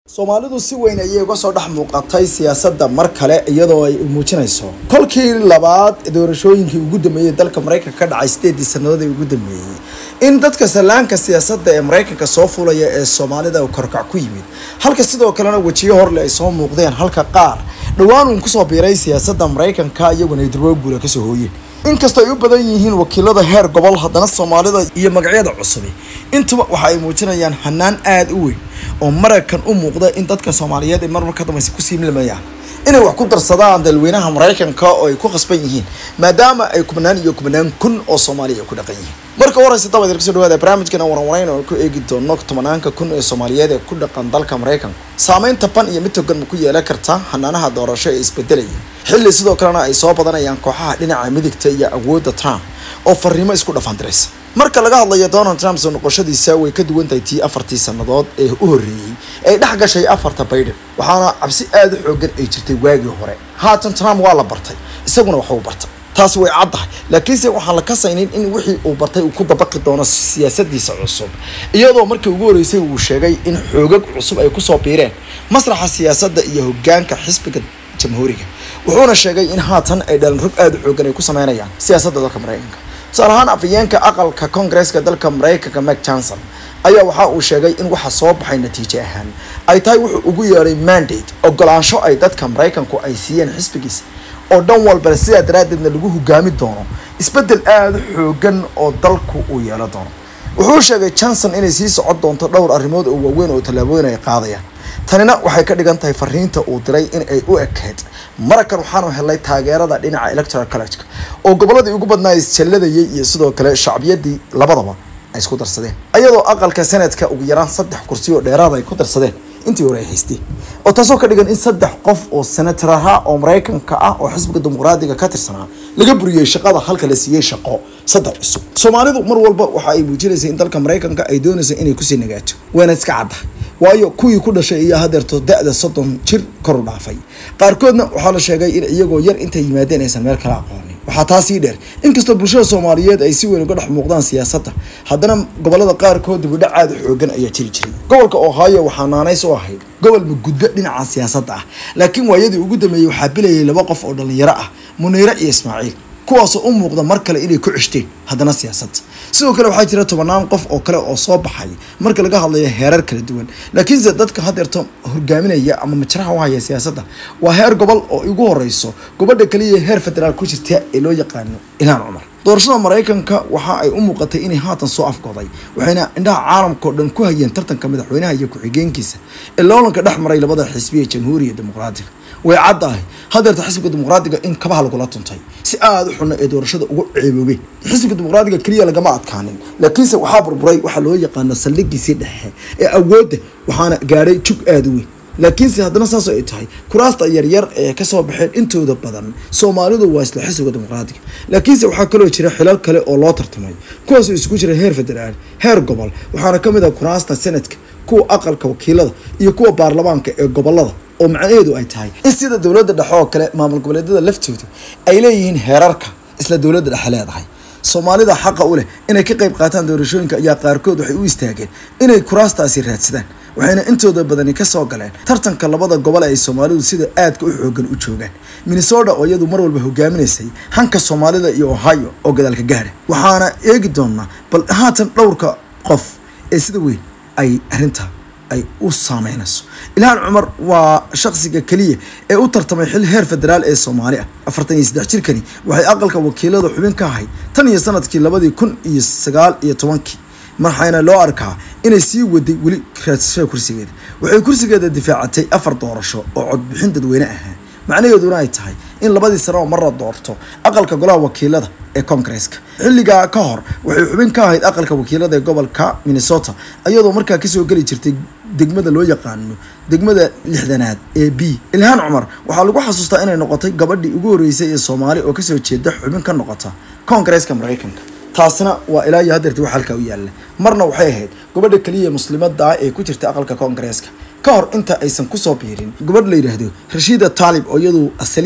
soomaalidu si weyn ayay uga soo dhex muuqatay siyaasadda mar kale iyadoo ay muujinayso kolkii labaad doorashooyinkii ugu dambeeyey dalka maraykanka ka dhacay sideedii sannadood ee ugu dambeeyey in dadka sallaanka siyaasadda ee maraykanka soo fulaya ee soomaalida uu korkac ku yimid halka sidoo kalena wejiyo horle ay soo muuqdeen halka qaar dhowaan uun kusoo biiray siyaasadda maraykanka iyaguna ay durbo guula kasoo hooyeen inkastoo ay u badan yihiin wakiilada heer gobol haddana soomaalida iyo magacyada cusubi intuba waxa ay muujinayaan hanaan aada u weyn oo maraykan u muuqda in dadka soomaaliyeed ay marmar ka dambaysa ku siimlamayaan inay wax ku darsadaan dalweynaha maraykanka oo ay ku khasban yihiin maadaama ay kubnaan iyo kubnaan kun oo soomaaliya ay ku dhaqan yihiin marka waraysa dabad kasoo dhawaada barnaamijkan waranwarayn oo ku eegi doono tobanaanka kun ee soomaaliyeed ee ku dhaqan dalka maraykanka saameynta ban iyo mid togan ma ku yeelan karta hanaanaha doorasho ee isbedelaya xilli sidoo kalena ay soo badanayaan kooxaha dhinaca midigta iyo awoodda trump oo fariimo isku dhafandiraysa marka laga hadlayo donald trump soo noqoshadiisa way ka duwan tahay tii afartii sannadood ee u horreeyey ay dhex gashay afarta baydhan waxaana cabsi aada u xoogan ay jirtay waagii hore haatan trump waa la bartay isaguna waxuu bartay taasi way caddahay laakiinse waxaan la kasaynin in wixii uu bartay uu ku dabaqi doono siyaasadiisa cusub iyadoo markii ugu horreysay uu sheegay in xoogag cusub ay kusoo biireen masraxa siyaasadda iyo hogaanka xisbiga jamhuuriga wuxuuna sheegay in haatan ay dhalan rog aada u xoogan ay ku sameynayaan siyaasadda dalka maraykanka tusaale ahaan afayeenka aqalka koongareeska dalka maraykanka mak johnson ayaa waxa uu sheegay in waxa soo baxay natiijo ahaan ay tahay wuxuu ugu yeedhay mandate ogolaansho ay dadka maraykanku ay siiyeen xisbigiisa oo dhan walbale sidaa daraaddeedna lagu hogaami doono isbeddel aada u xoogan oo dalku uu yeelo doono wuxuu sheegay johnson inay sii socon doonto dhowr arrimood oo waaweyn oo tallaabooyin ay qaadayaan tanina waxay ka dhigan tahay fariinta uu diray in ay u ekeyd maraykan waxaanu helnay taageerada dhinaca electoral collegeka oo gobolladii ugu badnaa isjalladayay iyo sidoo kale shacbiyadii labadaba ay isku darsadeen ayadoo aqalka senatka ugu yaraan saddex kursi oo dheeraada ay ku darsadeen intii hore ay haysteen oo taasoo ka dhigan in saddex qof oo senator ahaa oo maraykanka ah oo xisbiga dimuqraadiga ka tirsanaa laga buriyey shaqada halka la siiyey shaqo saddex cusub soomaalidu mar walba waxa ay muujinaysay in dalka maraykanka ay doonaysa inay kusii nagaato wayna iska caddahay waayo kuwii ku dhashay iyo hadeerto da-da soddon jir kor u dhaafay qaarkoodna waxaa la sheegay in iyagoo yar intay yimaadeen aysan meel kala aqoonin waxaa taasii dheer inkastoo bulshada soomaaliyeed ay si weyn uga dhex muuqdaan siyaasadda haddana gobolada qaarkood dibidhac aada xoogan ayaa jiri jiray gobolka ohio waxaa naanays u ahayd gobol magudbo dhinaca siyaasadda ah laakiin waayadii ugu dambeeyey waxaa bilayay laba qof oo dhallinyaro ah muniire iyo ismaaciil kuwaasoo u muuqda mar kale inay ku ceshteen haddana siyaasadda sidoo kale waxaa jira tobanaan qof oo kale oo soo baxay marka laga hadlayo heerar kala duwan laakiinse dadka hadeerto hogaaminaya ama majraha u haya siyaasadda waa heer gobol oo ugu horeyso gobadha kaliya heer federaal ku jirta ee loo yaqaano ilhaan cumar doorashada maraykanka waxa ay u muuqatay inay haatan soo afgoday waxayna indhaha caalamka oo dhan ku hayeen tartanka madaxweynaha iyo ku-xigeenkiisa ee loolanka dhex maray labada xisbiya jamhuuriya dimuqraadiga way caddahay hadeerta xisbiga dimuqraadiga in kabaha lagula tuntay si aada u xuna ee doorashada ugu ceeboobeen xisbiga dimuqraadiga keliya lagama adkaanin laakiinse waxaa burburay waxaa loo yaqaano saldhigiisii dhexe ee awoodda waxaana gaadhay jug aada u weyn laakiinse haddana saasoo ay tahay kuraasta yaryar ee kasoo baxeen intooda badan soomaalidu waa isla xisbiga dimuqraadiga laakiinse waxaa kaloo jira xilal kale oo loo tartamay kuwaasoo isugu jira heer federaal heer gobol waxaana kamid ah kuraasta senadka kuwa aqalka wakiilada iyo kuwa baarlamaanka ee gobolada oo macnaheedu ay tahay in sida dowladda dhexe oo kale maamul goboleedyada laftooda ay leeyihiin heerarka isla dowladda dhexe leedahay soomaalida xaqa u leh inay ka qayb qaataan doorashooyinka ayaa qaarkood waxay u istaageen inay kuraastaasi raadsadaan waxayna intooda badani kasoo galeen tartanka labada gobol ay soomaalidu sida aadka u xoogan u joogaan minnesota oo iyadu mar walba hogaaminaysay hanka soomaalida iyo ohio oo gadaalka gaadha waxaana eegi doonaa bal haatan dhowrka qof ee sida weyn ay arrinta ay u saameynayso ilhaan cumar waa shaksiga keliya ee u tartamay xil heer federaal ee soomaali ah afartan iyo saddex jirkani waxay aqalka wakiilada xubin ka ahayd tan iyo sanadkii labadii kun iyo sagaal iyo tobankii marxayna loo arkaa inay sii waday weli raadsashada kursigeeda waxay kursigeeda difaacatay afar doorasho oo codbixin dadweyne ahaa macnaheeduna ay tahay in labadii sano oo mar la doorto aqalka golaha wakiilada ee koongareeska xilligaa ka hor waxay xubin ka ahayd aqalka wakiilada ee gobolka minnesota iyadoo markaa kasoo geli jirtay degmada loo yaqaano degmada lixdanaad ee b ilhaan cumar waxaa lagu xasuustaa inay noqotay gabadhii ugu horreysay ee soomaali oo kasoo jeeda xubin ka noqota koongareeska maraykanka taasina waa ilaa iyo hadeerti wax halkaa u yaalla marna waxay ahayd gabadha keliya muslimada ah ee ku jirta aqalka koongareeska ka hor inta aysan kusoo biirin gabadh la yidhaahdo rashiida taalib oo iyadu asaliyan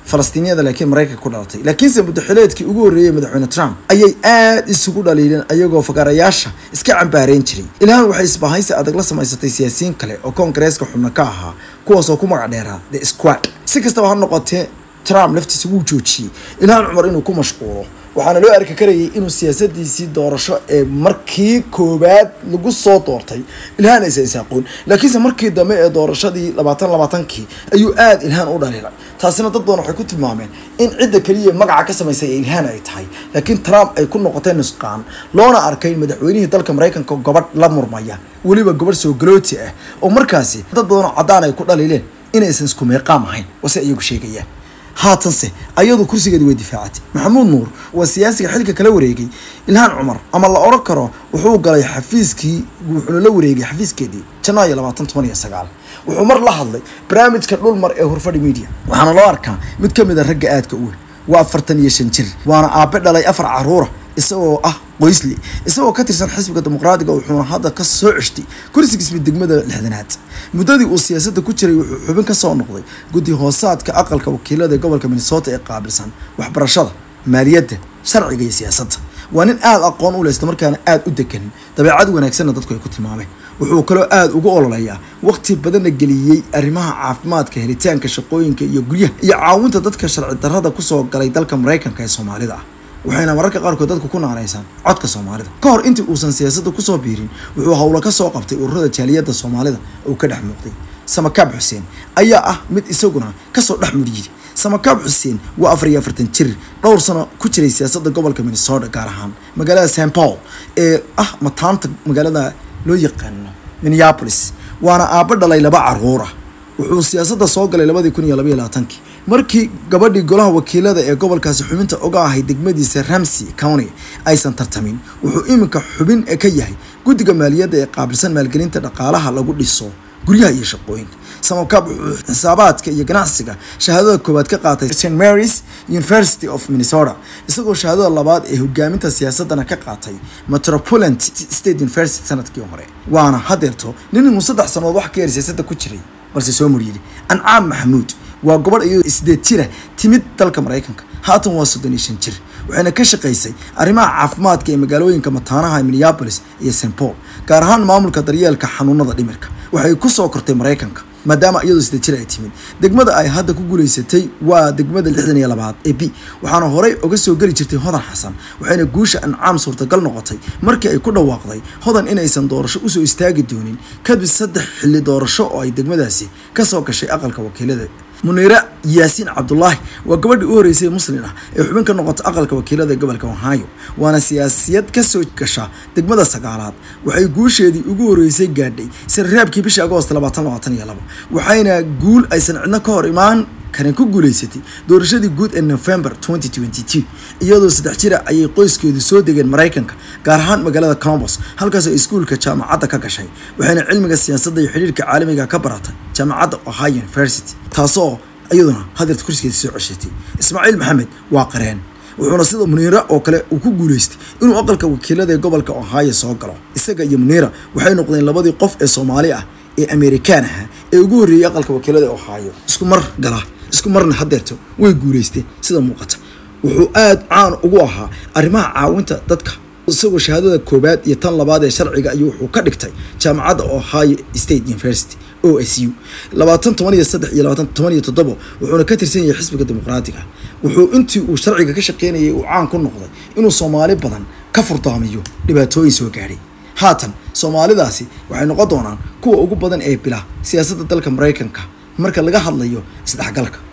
falastiiniyada laakiin maraykanka ku dhalatay laakiinse muddaxileedkii ugu horreeyey madaxweyne trump ayay aad isugu dhaliileen ayagoo fagaarayaasha iska cambaareen jiray ilhaan waxay isbahaysi adag la samaysatay siyaasiyiin kale oo koongareeska xubno ka ahaa kuwaasoo ku magac dheeraa the squad si kastaba ha noqotee trump laftiisa wuu joojiyey ilhaan cumar inuu ku mashquulo waxaana loo arki karayay inuu siyaasadiisii doorasho ee markii koowaad lagu soo doortay ilhaan aysan isaaqoon laakiinse markii dambe ee doorashadii labaatan labaatankii ayuu aada ilhaan u dhaliilay taasina dad badan waxay ku tilmaameen in cidda keliya magaca ka samaysay ee ilhaan ay tahay laakiin trump ay ku noqotay nusqaan loona arkay madaxweynihii dalka maraykanka gobadh la murmaya weliba gobadh soo galooti ah oo markaasi dad badan oo caddaan ay ku dhaliileen inaysan isku meeqaam ahayn wase iyagu sheegayaan haatanse ayadu kursigeedi way difaacatay maxamuud nuur waa siyaasiga xilka kala wareegay ilhaan cumar ama la odhan karo wuxuu galay xafiiskii wuxuuna la wareegay xafiiskeedii janaayo labaatan toban iyo sagaal wuxuu mar la hadlay barnaamijka dhulmar ee hurfadhi media waxaana loo arkaa mid ka mid a ragga aadka u weyn waa afartan iyo shan jir waana aabe dhalay afar caruura isagoo ah qoysli isagoo ka tirsan xisbiga dimuqraadiga wuxuuna hadda ka soo ceshtay kursigiisba degmada lixdanaad muddadii uu siyaasadda ku jiray wuxuu xubin ka soo noqday guddi hoosaadka aqalka wakiilada ee gobolka minnesota ee qaabilsan waxbarashada maaliyadda sharciga iyo siyaasadda waa nin aada aqoon u leh islamarkaana aada u degan dabeecad wanaagsanna dadku ay ku tilmaameen wuxuu kaloo aada ugu ololeeyaa waqti badanna geliyey arrimaha caafimaadka helitaanka shaqooyinka iyo guryaha iyo caawinta dadka sharci darrada kusoo galay dalka maraykanka ee soomaalida ah waxayna mararka qaarkood dadku ku naanaysaan codka soomaalida ka hor intii uusan siyaasadda kusoo biirin wuxuu howlo ka soo qabtay ururada jaaliyadda soomaalida uu ka dhex muuqday samakaab xuseen ayaa ah mid isaguna kasoo dhex mudhiyey samakaab xuseen waa afar iyo afartan jir dhowr sano ku jiray siyaasadda gobolka minnesota gaar ahaan magaalada st paul ee ah mataanta magaalada loo yaqaano minneapolis waana aabbo dhalay laba caruura wuxuu siyaasadda soo galay labadii kun iyo labaiyo labaatankii markii gabadhii golaha wakiilada ee gobolkaasi xubinta uga ahay degmadiisa ramsey county aysan tartamin wuxuu iminka xubin ka yahay guddiga maaliyadda ee qaabilsan maalgelinta dhaqaalaha lagu dhiso guryaha iyo shaqooyinka samakaab wuxuu xisaabaadka iyo ganacsiga shahaadada koowaad ka qaatay st marys university of minnesota isagoo shahaadada labaad ee hogaaminta siyaasadana ka qaatay metropolitan state university sanadkii hore waana hadeerto nin inuu saddex sanood wax ka yar siyaasadda ku jiray balse soo muryiri ancaam maxamuud waa gobadh iyadoo sideed jira timid dalka maraykanka haatan waa soddon iyo shan jir waxayna ka shaqaysay arrimaha caafimaadka ee magaalooyinka mataanaha minneapolis iyo st paul gaar ahaan maamulka daryeelka xanuunada dhimirka waxay ku soo kortay maraykanka maadaama iyadoo sideed jir ay timid degmada ay hadda ku guulaysatay waa degmada lixdan iyo labaad ee b waxaana horey uga soo geli jirtay hodan xasan waxayna guusha ancaam suurtagal noqotay markii ay ku dhawaaqday hodan inaysan doorasho usoo istaagi doonin kadib saddex xilli doorasho oo ay degmadaasi kasoo gashay aqalka wakiilada muniire yaasiin cabdulaahi waa gabadhii u horeysay muslin ah ee xubin ka noqota aqalka wakiilada gobolka ohio waana siyaasiyad kasoo gasha degmada sagaalaad waxay guusheedii ugu horeysay gaadhay sanraabkii bishii agoost labaatan labaatan iyo labo waxayna guul aysan cidno ka hor imaan karin ku guuleysatay doorashadii guud ee november 2022 iyadoo saddex jira ayay qoyskeedu soo degeen maraykanka gaar ahaan magaalada colombos halkaas ay iskuulka jaamacadda ka gashay waxayna cilmiga siyaasadda iyo xidhiirka caalamiga ka baratay jaamacadda ohio university taasoo iyaduna hadeerta kursigeeda soo ceshatay ismaaciil maxamed waa qareen wuxuuna sida muniira oo kale uu ku guuleystay inuu aqalka wakiilada ee gobolka ohio soo galo isaga iyo muniira waxay noqdeen labadii qof ee soomaali ah ee amerikaan aha ee ugu horreeyey aqalka wakiilada ee ohio isku mar gala isku marna hadeerto way guuleysteen sida muuqata wuxuu aada caan ugu ahaa arrimaha caawinta dadka isagoo shahaadada koobaad iyo tan labaad ee sharciga ayuu wuxuu ka dhigtay jaamacadda ohio state university o s u labaatan toban iyo saddex iyo labaatan toban iyo toddobo wuxuuna ka tirsan yahay xisbiga dimuqraatiga wuxuu intii uu sharciga ka shaqeynayay uu caan ku noqday inuu soomaali badan ka furdaamiyo dhibaatooyin soo gaadhay haatan soomaalidaasi waxay noqon doonaan kuwa ugu badan ee bila siyaasadda dalka maraykanka marka laga hadlayo isdhexgalka